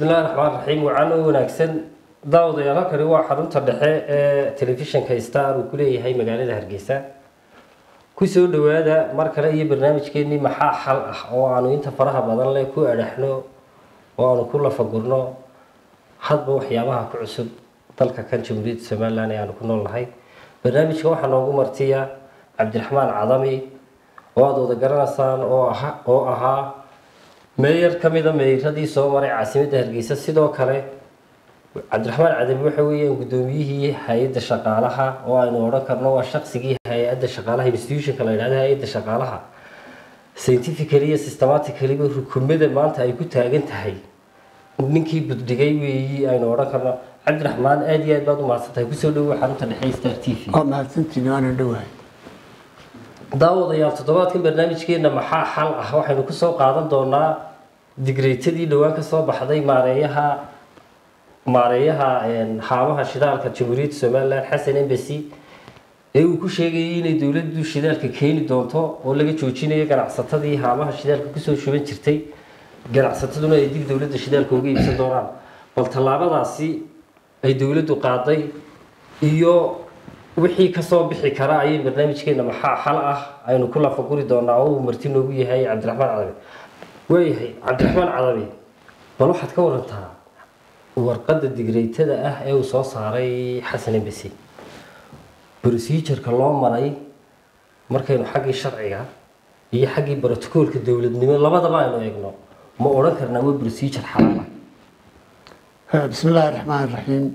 bismillahi raxmaan raxiim wacan oo wanaagsan daawadayaal halkani waa xarunta dhexe ee telefishinka star uu ku leeyahay magaalada hargeysa kusoo dhawaada mar kale iyo barnaamijkeenii maxaa xal ah oo aanu inta faraha badan leh ku adhaxno oo aanu ku lafagurno hadba waxyaabaha ku cusub dalka kan jamhuuriyadda somalilan ee aanu ku nool nahay barnaamijka waxaa noogu martiya cabdiraxmaan cadami oo aada wada garanaysaan oo aha oo ahaa meeyar ka mida meeyaradii soo maray caasimadda hargeysa sidoo kale cabdiraxmaan cadami waxa weeyaan guddoomiyihii hay-adda shaqaalaha oo aynu odhan karno waa shaqsigii hay-adda shaqaalaha institutionka la yidhahdo hay-adda shaqaalaha scientifically iyo systematically rukumada maanta ay ku taagan tahay ninkii buddhigay weeyi aynu odhan karno cabdiraxmaan aada iyo aad baad u mahadsantahay kusoo dhawow xarunta dhexe star t v waa mahadsantiin waanan dhowahay daawadayaal toddobaadkan barnaamijkeena maxaa xal ah waxaynu kusoo qaadan doonaa digreytadii dhowaan kasoo baxday maareeyaha maareeyaha haamaha shidaalka jamhuuriyadda somalilan xasan embasy ee uu ku sheegayay inay dowladdu shidaalka keeni doonto oo laga joojinayo ganacsatadii haamaha shidaalka kusoo shuban jirtay ganacsataduna ay dib dowladda shidaalka uga iibsan doonaan bal tallaabadaasi ay dowladdu qaaday iyo wixii kasoo bixi kara ayay barnaamijkeena maxaa xal ah aynu ku lafaguri doonaa oo uu marti noogu yahay cabdiraxmaan cadabi waayahay cabdiraxmaan cadabi bal waxaad ka warantaa warqadda digreytada ah ee uu soo saaray xasan embasi procedureka loo maray markaynu xaggii sharciga iyo xaggii brotocoolka dowladnimo labadaba aynu eegno ma odhan karnaa waa procedure xalaal ah bismi illaahi raxmaan raxiim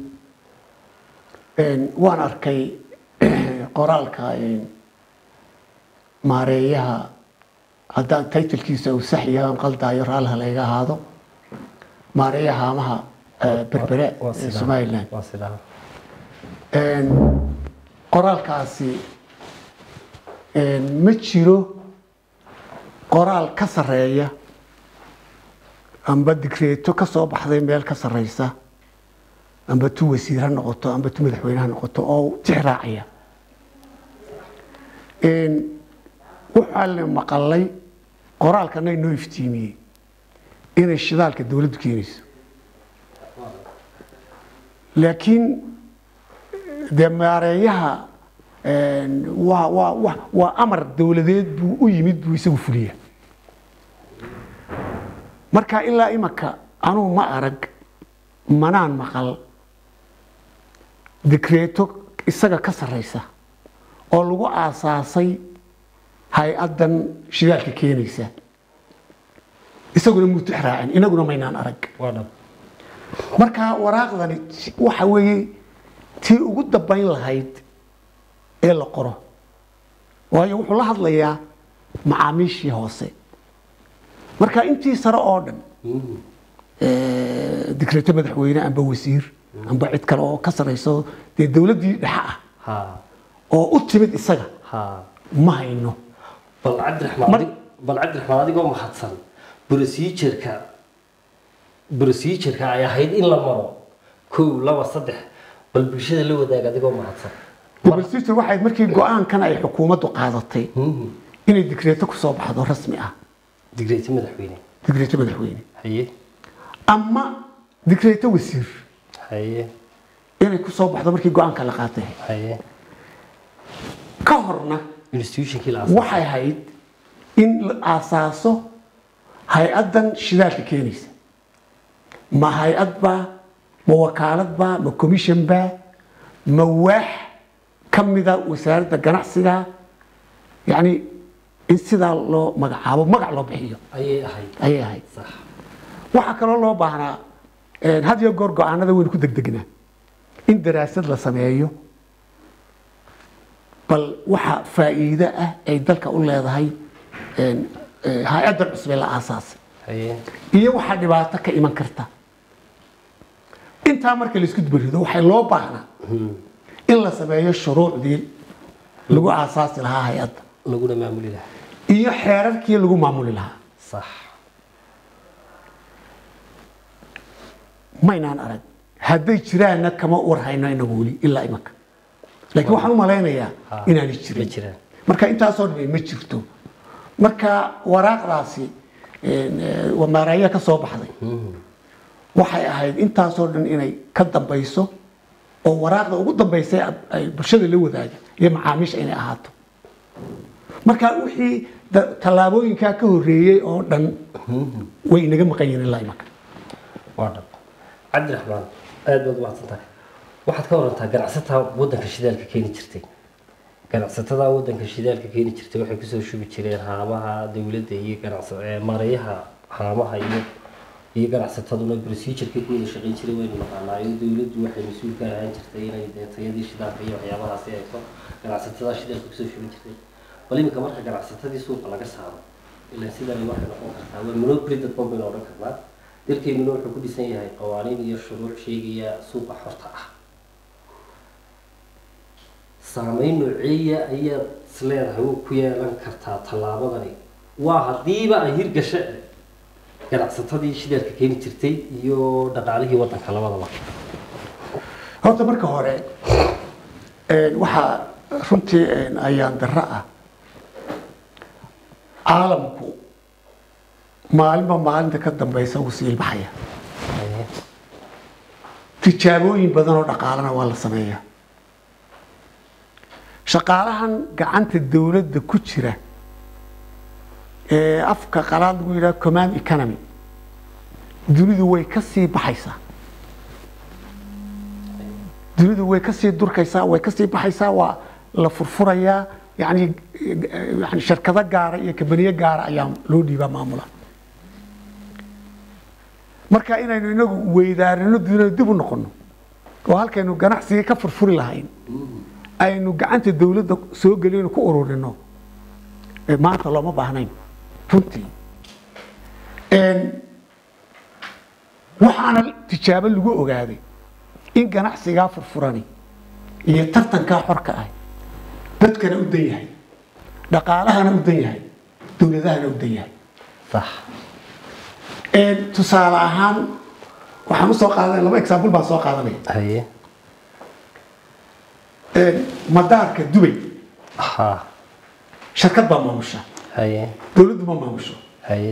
waan arkay qoraalka maareeyaha haddaan taytilkiisa uu sax yahay aan qaldaayo raalaha layga ahaado maareeyaha haamaha berbere ee somalilan waa sidaa qoraalkaasi ma jiro qoraal ka sareeya amba digreeto ka soo baxday meel ka sareysa amba tu wasiir ha noqoto amba tu madaxweyne ha noqoto oo tix raacaya waxaa la maqalay qoraalkana inoo iftiimiyey inay shidaalka dowladdu keenayso laakiin dee maareeyaha waa waa wa waa amar dowladeed buu u yimid buu isagu fuliya marka ilaa imaka anugu ma arag manaan maqal dikreeto isaga ka sareysa oo lagu aasaasay hay-addan shidaalka keenaysa isaguna muutix raacin inaguna maynaan arag waa dhab marka waraaqdani waxa weeye tii ugu dambayn lahayd ee la qoro waayo wuxuu la hadlayaa macaamiishii hoose marka intii sare oo dhan dikreeto madaxweyne amba wasiir amba cid kale oo ka sareyso dee dowladdii dhexe ah ha oo u timid isaga ha ma hayno bal cabdiraxmaan Mar- adig- bal cabdiraxmaan adigoo mahadsan procedureka procedureka ay ahayd in la maro kow laba saddex bal bulshada la wadaag adigoo mahadsan dblsister waxay markii go-aankan ay xukuumaddu qaadatay inay dikreeto ku soo baxdo rasmi ah digreeti madaxweyne dikreeto madaxweyne haye ama dikreeto wasiir haye inay ku soo baxdo markii go-aanka la qaatay haye ka horna institutionkii la waxay ahayd in la aasaaso hay-addan shidaalka keenaysa ma hay-ad baa ma wakaalad baa ma commission baa ma waax ka mida wasaaradda ganacsiga yacni in sidaa loo magacaabo magac loo bixiyo ayay ahayd ayay ahayd sax waxaa kaloo loo baahnaa had iyo goor go-aanada waynu ku degdegnaa in daraasad la sameeyo bal waxa faa'iido ah ay dalka u leedahay hay-addan cusub ee la aasaasay haye iyo waxaa dhibaato ka iman karta intaa marka laisku dubarido waxay loo baahnaa in la sameeyo shuruucdii lagu aasaasi lahaa hay-adda laguna maamuli lahaa iyo xeerarkii lagu maamuli lahaa sax maynaan arag hadday jiraanna kama warhayno inagu weli ilaa imanka laakiin waxaan u malaynayaa Ha, inaanay ma jirin jiraan marka intaasoo dhan ma jirto marka waraaqdaasi waa maaraaya ka soo baxday waxay ahayd intaasoo dhan inay ka dambayso oo waraaqda ugu dambaysa ay bulshada la wadaaga iyo macaamiisha inay ahaato marka wixii da- tallaabooyinkaa ka horreeyey oo dhan way inaga maqan yihiin ilaa imaka waa dhab cabdiraxmaan aad baad umahadsan tahay waxaad ka warantaa ganacsataa waddanka shidaalka keeni jirtay ganacsatada waddanka shidaalka keeni jirtay waxay kusoo shubi jireen haamaha dowladda iyo ganacsa ee maareeyaha haamaha iyo iyo ganacsataduna procedureka ku wada shaqayn jiray waynu naqaanaayo dowladdu waxay mas-uul ka ahaan jirtay inay dee tayadii shidaalka iyo waxyaabahaasi eegto ganacsatada shidaalka kusoo shubi jirtay bal iminka marka ganacsatadii suuqa laga saaro ilaa sidani waxay noqon kartaa waa monopoly dad ban baynu odhan karnaa dalkeennuna wuxuu ku dhisan yahay qawaaniin iyo shuruuc sheegaya suuqa xorta ah saameyn nooceeya ayaad isleedahay u ku yeelan kartaa tallaabadani waa haddiiba ay hirgasho ganacsatadii shidaalka keeni jirtay iyo dhaqaalihii waddanka labadaba horta marka hore een, waxaa runtii een, ayaan darro ah caalamku maalinba maalinta ka dambaysa wuu sii ilbaxaya tijaabooyin badan oo dhaqaalana waa la sameeyaa shaqaalahan gacanta dowladda ku jira ee afka qalaad lagu yidhaha command economy dunidu way ka sii baxaysaa dunidu way ka sii durkaysaa way ka sii baxaysaa waa la furfurayaa yani yani shirkado gaara iyo kabaniyo gaara ayaa loo dhiibaa maamula marka inaynu inagu weydaarino dunida dib u noqono oo halkaynu ganacsiga ka furfuri lahayn aynu gacanta dowladda soo gelino ku ururino ee maanta looma baahnayn runtii Een, waxaana tijaabo lagu ogaaday in ganacsigaa furfurani iyo tartankaa xorka ah dadkana u dan yahay dhaqaalahana u dan yahay dowladahana u dan yahay sax Een, tusaale ahaan waxaan usoo qaadanaya laba example baan soo qaadanaya haye Een, madaarka dubay ha shirkad baa maamusha haye dowladdu ma maamusho haye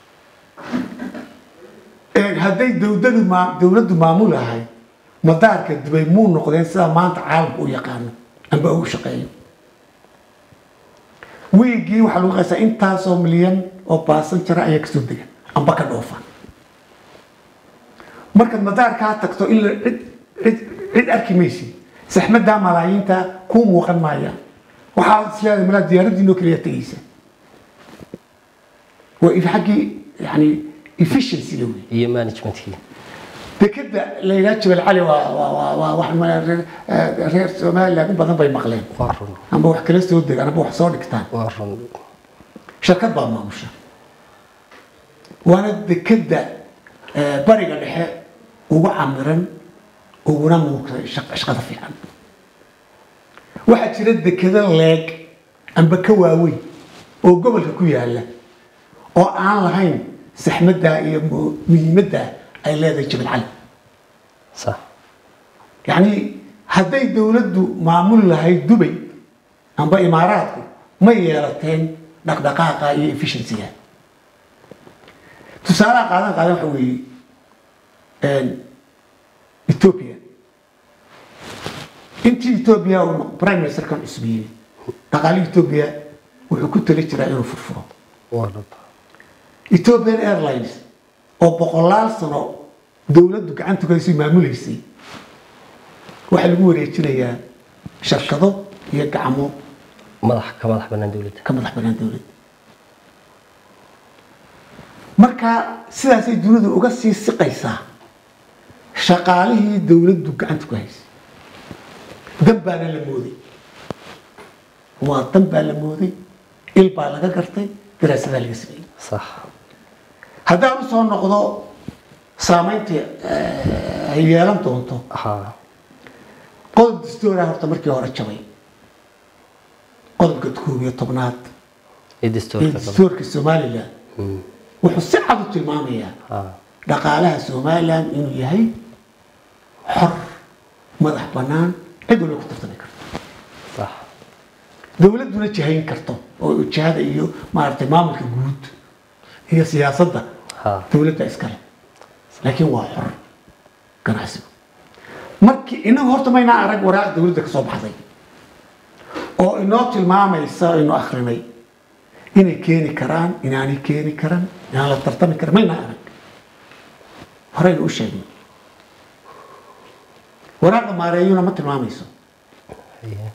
Een, hadday dowladu maa- dowladdu maamulahay madaarka dubay muu noqdeen sida maanta caalamku u yaqaano amba u shaqeeyo wiigii waxaa lagu qaysaa intaasoo milyan oo baasanjara ayaa kasoo dega amba ka dhoofa markaad madaarkaa tagto ila cid cid cid arki maysid saxmaddaa malaayiinta kuu muuqan maayaan waxaad isleedahay malaa diyaaradiinoo keliya tegaysa waa in xaggii yani efficiency la wey iyo managementkii dekeda la yidhaha jabal cali waa waa waa waa wax ma- reer eh, reer somaliland in badan bay maqleen waa run amba wax kala soo degaan amba wax soo dhigtaan waa run shirkad baa maamusha waana dekeda eh, bariga dhexe ugu camiran uguna muuqda shaq- shaqada fiican waxaa jira dekeda leeg amba ka waaweyn oo gobolka ku yaala oo aan lahayn saxmaddaa iyo mu- muhiimaddaa ay leedahay jabal cali sax يعني hadday dowladdu maamuli lahayd dubay amba imaaraadku ma yeelateen dhaqdhaqaaqa iyo efficiencyga tusaalaha qaadan qaadan waxa weeye ethiopia intii ethiopia uu prime ministerkan cusbiyey dhaqaalihii ethiopia wuxuu ku tali jiraa inuu furfuro waa dhab ethiopian airlines oo boqolaal sano dowladdu gacanta ku haysay maamuleysay waxaa lagu wareejinayaa shirkado iyo gacmo madax ka madax bannaan dowladda ka madax banaan dowladda marka sidaasay dunidu uga sii siqaysaa shaqaalihii dowladdu gacanta ku haysay dan baana la mooday waa dan baa la mooday il baa laga gartay daraasadaa laga sameeyey sax haddaan usoo noqdo saamaynta eh, ay yeelan doonto ha qodob dastuura horta markii hore jabay qodobka koob iyo tobnaad iyo ee dastuurka gabadha dastuurka somalilan Mm. wuxuu si cad u tilmaamayaa ha dhaqaalaha somalilan inuu yahay xor madax bannaan cid walba ku tartami karto sax dowladduna jihayn karto oo jihada iyo maaragtay maamulka guud iyo siyaasadda ha dowladda iskale laakiin waa xor ganacsigu markii inagu horta maynaa arag waraaq dowladda ka soo baxday oo inoo tilmaamaysa aynu akrinay inay keeni karaan inaanay keeni karan inaan la tartami karan maynaa arag horeynu u sheegnay waraaqda maareeyuna ma tilmaamayso haye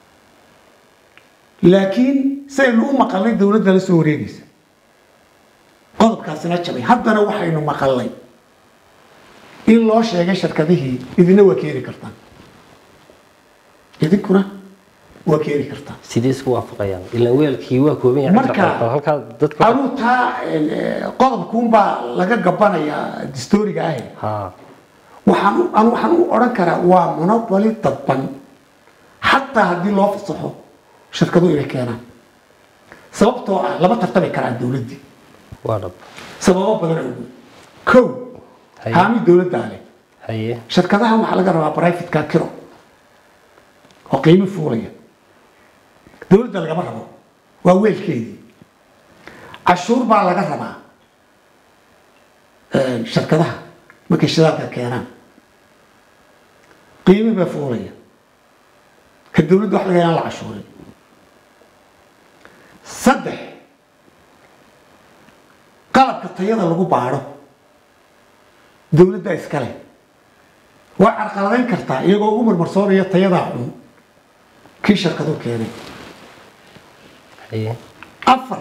laakiin saynu u maqalnay dowladda la soo wareegaysa qodobkaasina jabay haddana waxaynu maqalnay in loo sheegay shirkadihii idina waa keeni kartaan idinkuna waa keeni kartaan sidee isku waafaqayaan ilaan weelkii waa kooban yahay Marka- cabdiraxmaan, halkaa dadka anuu taa eh, qodobkuunbaa laga gabanayaa distoriga ahe ha waxaan u- anu waxaan u odhan karaa waa monopoly dadban xataa haddii loo fasaxo shirkadu inay keenaan sababtoo ah lama tartami karaan dowladdii waa dhab sababo badan awgeed kow Haye. haami dowladdaa leh haye shirkadahan waxaa laga rabaa brivatka kiro oo qiimi fuulaya dowladda lagama rabo waa weelkeedii cashuur baa laga rabaa eh, shirkadaha markay shidaalka keenaan qiimi baa fuulaya ka dowladda wax laga yaan la cashuurin saddex qalabka tayada lagu baadho dowladda iskale waa carqaladayn kartaa iyagoo ugu marmarsoonaya tayadaa xun kii shirkadu keenay haye afar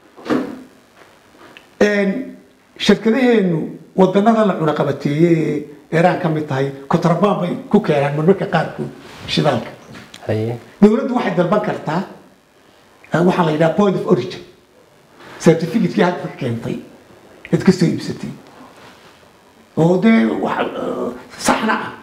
shirkadaheenu wadanada la cunaqabateeyey ee iraan ka mid tahay kontrabaan bay ku keenaan marmarka qaarkood shidaalka haye dowladdu waxay dalban kartaa eh, waxaa la yidhaha point of origin certificate-kii hadda ka keentay cid ka soo iibsatay oo dee wax eh, saxna ah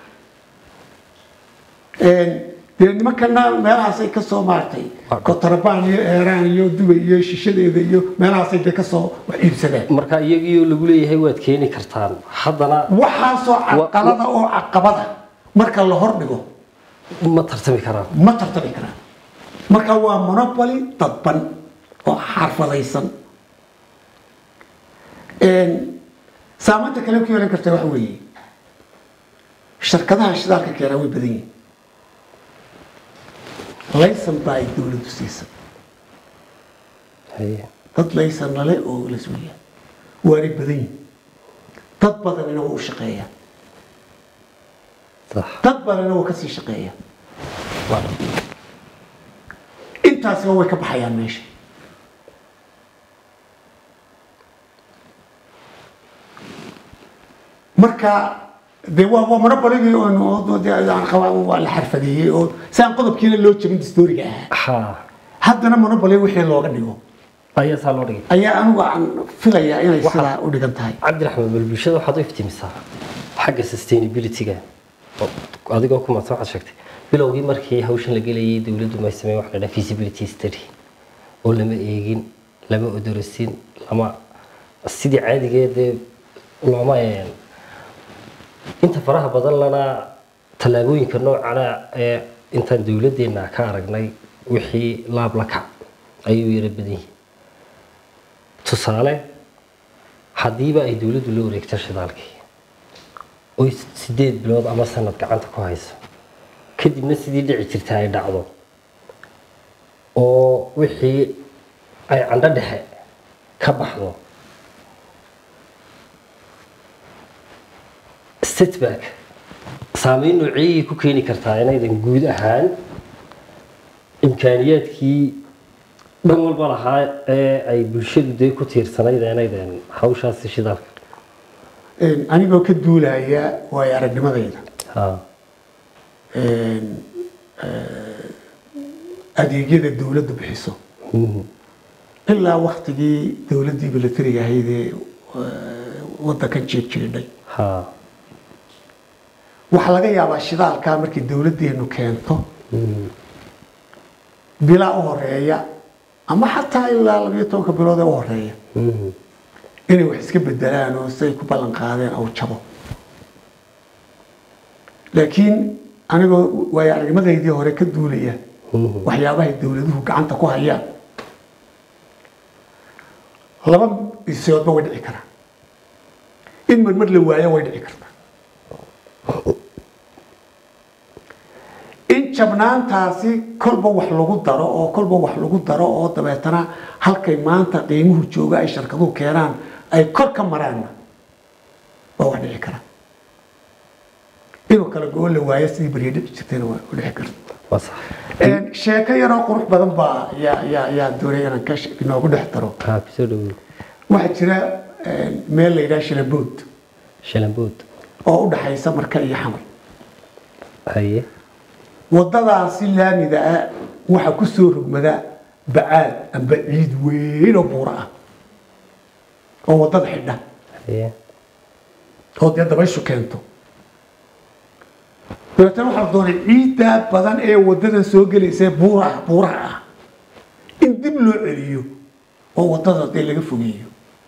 Een, dee nimankana meelahaasay ka soo maartay Waa- kontrabaan iyo eeraan iyo dubay iyo shishadeeda iyo meelahaasay dee ka soo wax iibsadeen marka iyagiioo lagu leeyahay waad keeni kartaan haddana waxaasoo caqalada oo caqabada marka la hordhigo ma tartami karaan ma tartami karaan marka waa monopoly dadban oo xarfadaysan Een, saamaynta kale ku yeelan karta waxa weeye shirkadaha shidaalka keenaa way badan yihiin laysan baa ay dowladdu siisan haye dad laysan lale oo la suuya waanay badan yihiin dad badanina waa u shaqeeyaan sax dad badanina waa kasii shaqeeyaan waa dhab intaasiba way ka baxayaan meesha marka de waa waa monopoligii oo de aan qabaa waa la xarfadeeyey oo si aan qodobkiina loo jabin distoriga ahaa ha haddana monopoly wixii looga dhigo ayaa saa loo dhigay ayaa anigu aan filayaa inay Waxa- sidaa u dhigan tahay cabdiraxmaan bal bulshada waxaad u iftimisaa xagga sustainability-ga oo adigoo ku maadsan waxaad sheegtay bilowgii markii hawshan la gelayay dowladdu may sameyn wax la dhaha feasibility study oo lama eegin lama odorosin lama sidii caadigeedee looma een inta faraha badan lana tallaabooyinka noocana ee intaan dowladdeena ka aragnay wixii laab la kac ayuu yara badan yihiin tusaale haddiiba ay dowladdu la wareegto shidaalkii oy sideed bilood ama sanad gacanta ku hayso kadibna sidii dhici jirta ay dhacdo oo wixii ay candho dhexe ka baxdo setback saameyn nooceeyay ku keeni kartaa inaydan guud ahaan imkaaniyaadkii dhan walba lahaa ee ay bulshadu dee ku tiirsanayd inaydan hawshaasi shidaalka Een, anigoo ka duulaya waayo aragnimadayda ha een, eh, adeegyada dowladdu bixiso Mhm. ilaa waktigii dowladdii milatariga ahayd ee eh, waddankan jeer jiridhay ha waxaa laga yaabaa shidaalkaa markii dowladdeenu keento Mhm. bilaa u horeeya ama xataa ilaa labiyo tobanka bilood ee u horeeya Mhm. inay wax iska bedelaan oo siay ku ballan qaadeen au jabo laakiin anigoo waayo aragnimadaydii hore ka duulaya Mhm. waxyaabahay dowladuhu gacanta ku hayaan laba isoodba way dhici karaan in marmar la waayo way dhici kartaa in jabnaantaasi kolba wax lagu daro oo kolba wax lagu daro oo dabeetana halkay maanta qiimuhu jooga ay sharkaduhu keenaan ay kor ka maraanna waa wax dhici kara inuu kala go-o la waayo sidii beriya dhici jirtayna waa u dhici karta waa sax Een, sheeko yaroo qurux badan baa yaa yaa yaa doonaya inaan ka she- inoogu dhex daro haa kusoo dhawow waxaa jira een, meel la yidhaha shilabood shalambood oo u dhaxaysa marka iyo xamar haye wadadaasi laamida ah waxaa ku soo rogmada bacaad amba ciid weyn oo buuro ah oo wadada xidha haye oo dee dabayshu keento dabeetana waxaa la doonay ciiddaa badan ee wadadan soo gelaysa ee buuraha buuraha ah in dib loo celiyo oo wadada dee laga fogeeyo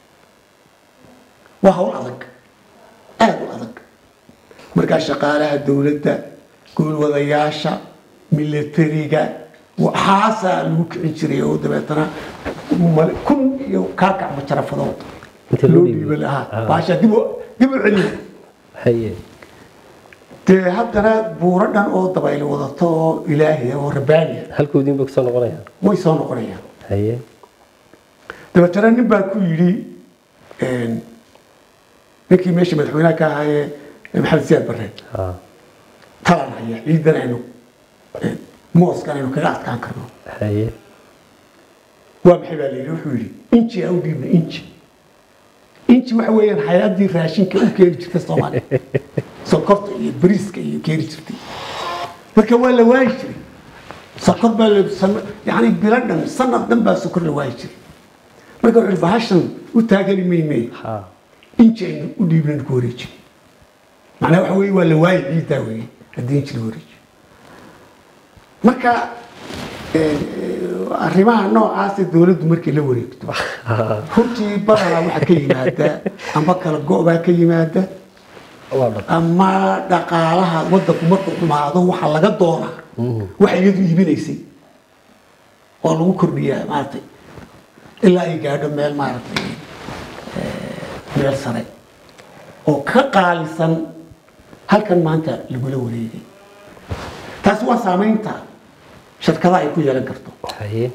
waa hawl adag aada u adag markaa shaqaalaha dowladda guulwadayaasha militariga waxaasaa lagu kicin jiray oo dabeetana mal- kun iyo kaakac majarafadood Inta loo loo dhiibay. dhiiba lahaa Ah. baasha dib u dib u celiyo haye dee haddana buuro dhan oo dabayl wadato oo ilaahi oo rabbaaniya halkoodiin ba kusoo noqonayaan way soo noqonayaan haye dabeetana nin baa ku yidhi een, ninkii meesha madaxweynaha ka ahaayee maxamed siyaad barre haa talan haya ciidan aynu een, mooskan aynu kaga adkaan karno haye waa maxay baa la yidhi wuxuu yidhi inji aa u dhiibna inji inji waxa weeyaan hay-addii raashinka u keeni jirtay soomaaliya sokorta iyo bariiska iyo keeni jirtay marka waa la waayi jiray sokor baa la san- yacni bilo dhan sanad dhan baa sokor la waayi jiray marka wuxuu yidhi bahashan u taagani mayne haa inji aynu u dhiibnan ku wareejin macnaha waxa weeye waa la waayi ciiddaa weeye haddii inji la wareejiyo marka een, arrimaha noocaasee dowladdu markay la wareegto runtii badanaa waxaa ka yimaada amba kala go-baa ka yimaada waa dhab ama dhaqaalaha wadanku markuu xumaado waxaa laga doonaa waxa iyadu iibinaysay oo lagu kordhiyaa maaragtay ilaa ay gaadho meel maaragtay eh, meel sare oo ka qaalisan halkan maanta lagula wareegay taasi waa saamaynta shirkadaha ay ku yeelan karto haye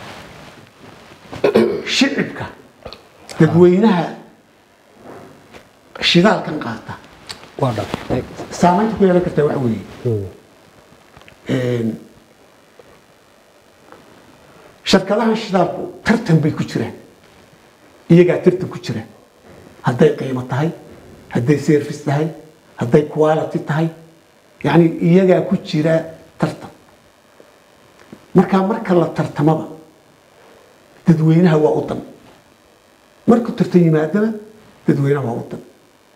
shicibka dadweynaha shidaalkan qaata waa dhab saamaynta ku yeelan kartaa waxa weeye Hmm. een, shirkadahan shidaalku tartan bay ku jiraan iyagaa tartan ku jira hadday qiimo tahay hadday service tahay hadday quality tahay yacni iyagaa ku jira tartan markaa marka la tartamaba dadweynaha waa u dan markuu tartan yimaadaba dadweynaha waa u dan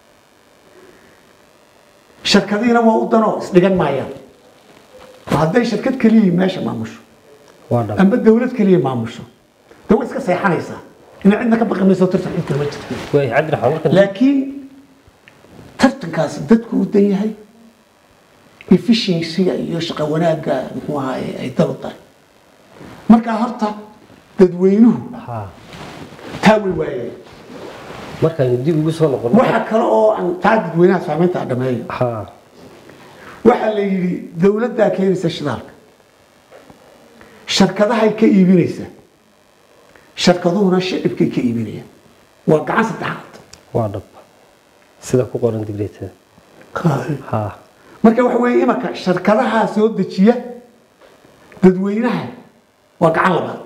shirkadihiina waa u danoo isdhigan maayaan oo hadday shirkad keliya meesha maamusho waa dhab amba dawlad keliya maamusho de way iska seexanaysaa ina cidna ka baqi mayso tartan cid kale ma jirto waay cabdiraxmaan markan laakiin tartankaasi dadku u dan yahay efficiencyga iyo shaqo wanaagga muxuu ahaye ay dal u tahay markaa horta dadweynuhu haa taa way waayeen markaynu dib ugu soo noqono waxa kale oo aan taa dadweynaha saamaynta aan dhameeyo haa waxaa la yidhi dawladdaa keenaysa shidaalka shirkadahay ka iibinaysa shirkaduhuna shicibkay ka iibinayaan waa gacan saddexaad waa dhab sida ku qoran digreetada haa marka waxa weeye imanka shirkadaha soo dejiya dadweynaha waa gacan labaad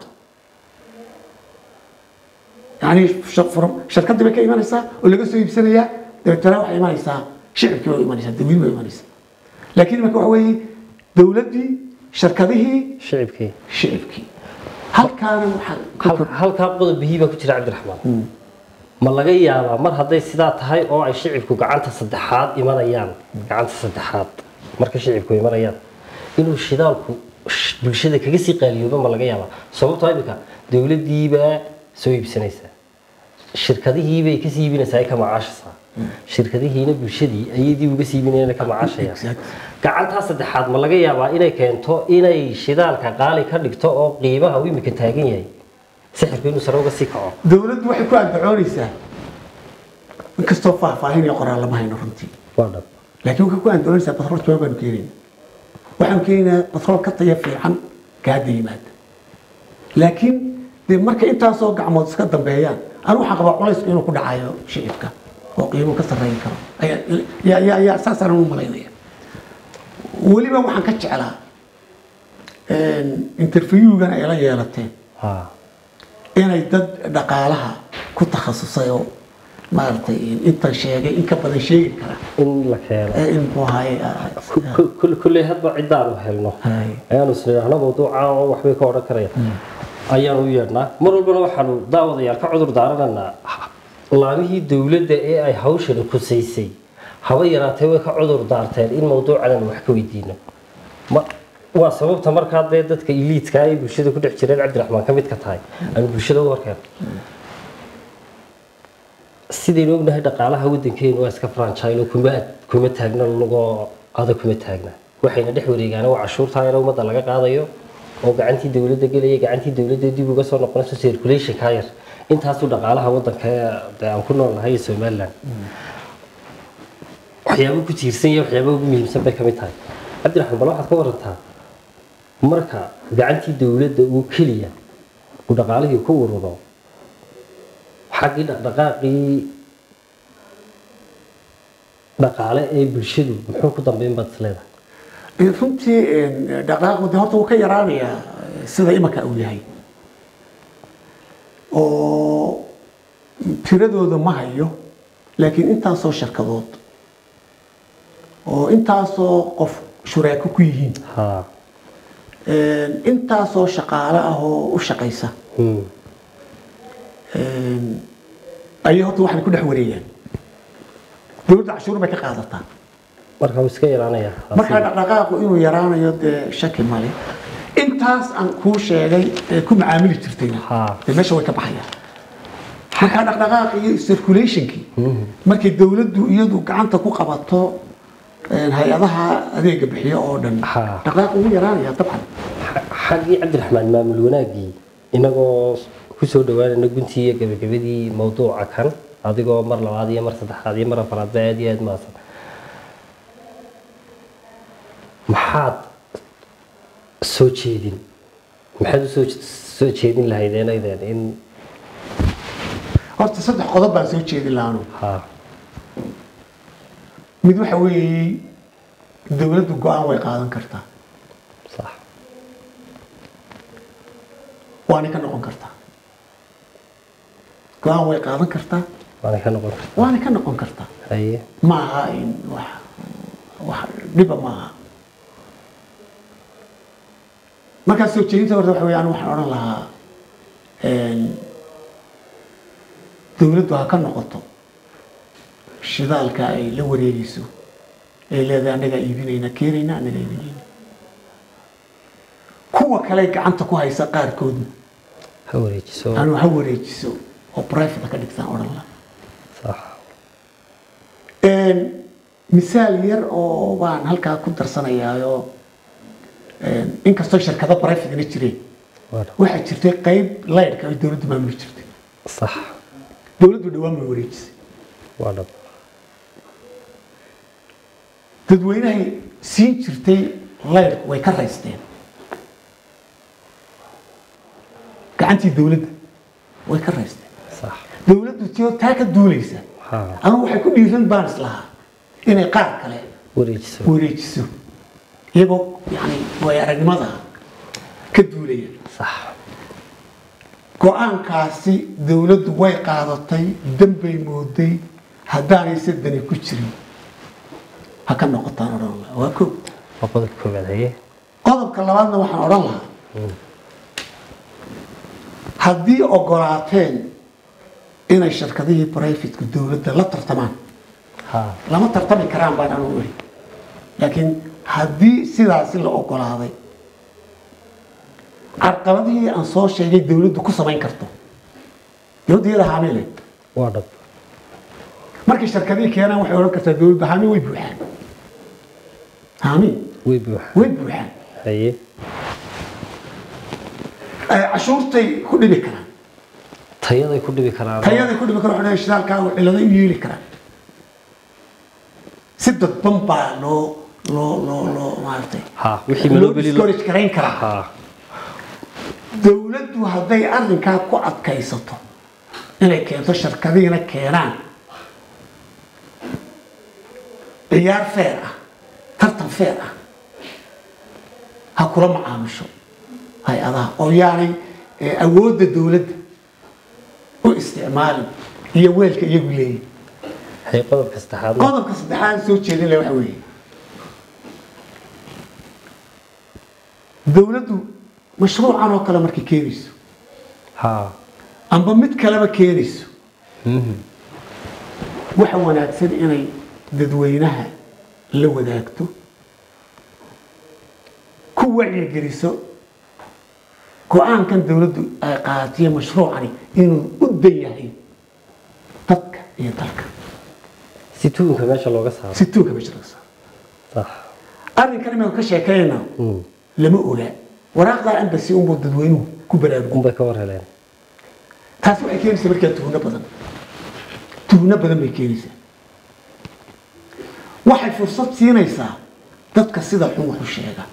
yani shirkadii bay ka imanaysaa oo laga soo iibsanayaa dabeetana waxay imanaysaa shicibkii bay imanaysaa dadweyne bay imanaysaa laakiin imanka waxa weeye dawladdii shirkadihii shicibkii shicibkii halkaana waxaa ka Hal- halkaa qodob bihii baa ku jira cabdiraxmaan ma laga yaabaa mar hadday sidaa tahay oo ay shicibku gacanta saddexaad imanayaan gacanta saddexaad marka shicibku imanayaan inuu shidaalku sh- bulshada kaga sii qaaliyooba ma laga yaabaa sababtoo imika dowladdiibaa soo iibsanaysaa shirkadihiibay kasii iibinaysaa ay ka macaashaysaa shirkadihiina bulshadii ayay dib uga sii iibinayaan ay ka macaashayaan Exactly. gacantaa saddexaad ma laga yaabaa inay keento inay shidaalka qaali ka dhigto oo qiimaha uu imika taagan yahay sixirku inuu sare uga sii kaco dawladdu waxay ku andacoonaysaa inkastoo faahfaahin iyo qoraal lama hayno runtii waa dhab laakiin waxay ku andoonaysaa batrool jawaab baanu keenayna waxaanu keenaynaa batrool ka taya fiican ka hadda yimaada laakiin dee marka intaasoo gacmood iska dambeeyaan anu waxaan qabaa culaysku inuu ku dhacayo shicibka oo qiimo ka sarreyn karo ayaa- yaa- yaa- yaa saasaan u malaynaya weliba waxaan ka jeclaa interviewgan ay la yeelateen ha inay dad dhaqaalaha ku takhasusay oo maaragtay intan sheegay in ka badan sheegi kara in la keeno ee in muxuu ahaye Ku- ku- kull- kulley hadba ciddaanu helno Hay. ayaanu isnidhaahno mawduuca oo waxbay ka odhan karaya ayaanu u yeedhnaa mar walbana waxaanu daawadayaal ka cudur daaranaynaa laamihii dowladda ee ay hawshani khusaysay haba yaraatee way ka cudur daarteen in mawduucan aanu wax ka weydiino ma waa sababta markaa dee dadka iliidka ay bulshada ku dhex jireen cabdiraxmaan ka mid ka tahay aanu bulshada u warkeen sidaynu ognahay dhaqaalaha waddankeenu waa iska franchilo kuma kuma taagna lagoo adag kuma taagna waxayna dhex wareegaan waa cashuurtaa yar ummadda laga qaadayo oo gacantii dowladda gelaya gacantii dowladda dib uga soo noqonayso circulation ka yar intaasuu dhaqaalaha waddanka dee aan ku nool nahay ee somaliland waxyaabo ku tiirsan iyo waxyaabo ugu muhiimsan bay ka mid tahay cabdiraxmaan bal waxaad ka warantaa marka gacantii dowladda uu keliya uu dhaqaalihii ku ururo xaggii dhaqdhaqaaqii dhaqaale ee bulshadu muxuu ku dambeyn baad isleedahay runtii dhaqaaqu de horta wuu ka yaraanayaa sida imanka uu yahay oo tiradooda ma hayo laakiin intaasoo shirkadood oo intaasoo qof shuraako ku yihiin ha intaasoo shaqaale ah oo u shaqaysa Hmm. ayay horta waxay ku dhex wareegaan dowladda cashuur bay ka qaadataa marka wuu iska yaraanayaa markaa dhaqdhaqaaqu inuu yaraanayo dee shaki male intaas aan kuu sheegay ee ku macaamili jirtayna Ha. dee meesha way ka baxayaan markaa dhaqdhaqaaq iyo circulationkii markay dowladdu iyadu gacanta ku qabato een, hay-adaha adeega bixiyo oo dhan Ha. dhaqdhaqaaq ugu yaraanaya dabcan Xa- xaggii cabdiraxmaan maamul wanaagii inagoo kusoo dhawaanayna guntii iyo gabagabadii mawduuca kan adigoo mar labaad iyo mar saddexaad iyo mar afaraadba aad iyo aad maasan maxaad soo jeedin maxaad usoo soo jeedin lahaydeen aydeen in horta saddex qodob baan soo jeedin laanu ha mid waxa weeye dowladdu go-aan way qaadan kartaa sax waana ka noqon kartaa go-aan way qaadan kartaa waana ka noqon karta waana ka noqon kartaa haye ma aha in wax wax dhiba ma aha markaa soo jeedinta horta waxa weeyaan waxaan odhan lahaa een, dowladdu ha ka noqoto shidaalka ay la wareegayso ay leedahay annagaa iibinayna keenayna annagaa iibinayna kuwa kale gacanta ku haysa qaarkoodna ha wareejiso anuu ha wareejiso oo private ka dhigtaan odhan lahaa sax Een, misaal yar oo baan halkaa ku darsanayaayo een, inkastoo shirkado barafigana jireen waa dhab. waxaa jirtay qayb laydhka ay dowladdu maamuli jirtay sax dowladdu dhawaan bay wareejisay waa dhab dadweynahay siin jirtay laydhku way ka raysteen gacantii dowladda way ka raysteen sax dowladdu tio taa ka duulaysa ha anugu waxay ku dhiiran baan islahaa inay qaar kale wareejiso wareejiso iyagoo yani way aragnimada ka duulaya sax go-aankaasi dowladdu way qaadatay danbay mooday haddaanayse dani ku jirin ha ka noqotaan odhan lahaa waa ko waa qodobka koowaad haye qodobka labaadna waxaan odhan lahaa haddii ogolaateen inay shirkadihii brifitku dowladda la tartamaan ha lama tartami karaan baan anugu iri laakiin haddii sidaasi la ogolaaday carqaladihii aan soo sheegay dowladdu ku samayn karto dowladda iyada haamile waa dhab markay shirkadihii keenaan waxay odhan kartaa dowladda haami way buuxaan haami way buuxa way buuxaan haye Eh, cashuurtay ku dhibi karaan tayaday ku dhibi karaan tayaday ku dhibi karo waxay shidaalkaagu cilado u yeeli karaan si dadban baa loo loo loo loo maaragtay ha wixii loo malobeli discourage garayn karaa ha dowladdu hadday arrinkaa ku adkaysato inay keento shirkadiina keenaan ciyaar feer ah tartan feer ah ha kula macaamisho hay-adaha oo yaanay eh, awoodda dowladda u isticmaalin iyo weelka iyagu leeyihin hay qodobka saddexaad qodobka saddexaad soo jeedinaya waxa weeye dowladdu mashruucan oo kale markay keenayso ha amba mid kaleba keenayso waxa wanaagsan inay dadweynaha la wadaagto ku wacyigeliso go-aankan dowladdu ay qaatiye mashruucani inuu u dan yahay dadka iyo dalka si tuunka meesha looga saaro si tuuga meesha laga saaro sax arrinkan imaanu ka sheekaynaa Mm. lama ogaa waraaqdaa ambasi unbuu dadweynuhu ku baraarugo unbay ka war heleen taasi waxay keenaysaa markaa tuhno badan tuhno badan bay keenaysaa waxay fursad siinaysaa dadka sida xun wax u sheega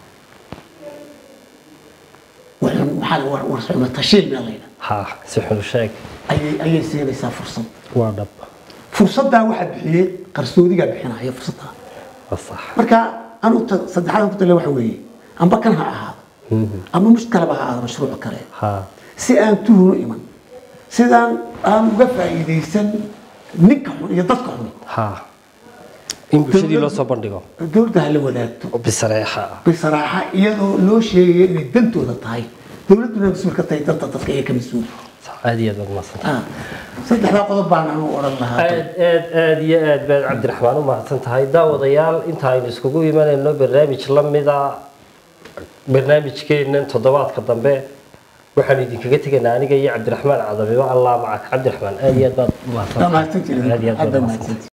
waxun maxaa la- war war xumo tashiil meel la yidhaha ha si xun u sheeg ayay ayay siinaysaa fursad waa dhab fursaddaa waxaa bixiyey qarsoodigaa bixinaya fursaddaa waa sax marka anu ta- saddexaad ku tale waxa weeye amba kan ha ahaado ama mid kaleba ha ahaado mashruuc kale ha si aan tuhunu iman sidaan aan uga faa'iidaysan ninka xun iyo dadka xun ha in bulshadii loo soo bandhigo dowladda ha la wadaagto oo bisareexa ah bisaraaxa iyadoo loo sheegayo inay dantooda tahay dowladduna mas-uul ka tahay danta dadka iyo ka mas-uul Sax, aad iyo aad baad mahadsan Ah, saddexdaa qodob baan anu odhan lahaa aad aad aad iyo aad baad cabdiraxmaan u mahadsan tahay daawadayaal inta aynu iskugu imanayno barnaamij la mida barnaamijkeennan toddobaadka dambe waxaan idinkaga tegaynaa aniga iyo cabdiraxmaan cadamiba allah macak cabdiraxmaan aad iyo aad baad u mahadsan Waa mahadsantihiin. aad iyo aad Aad baad baa mahadsan mahadsantihiin.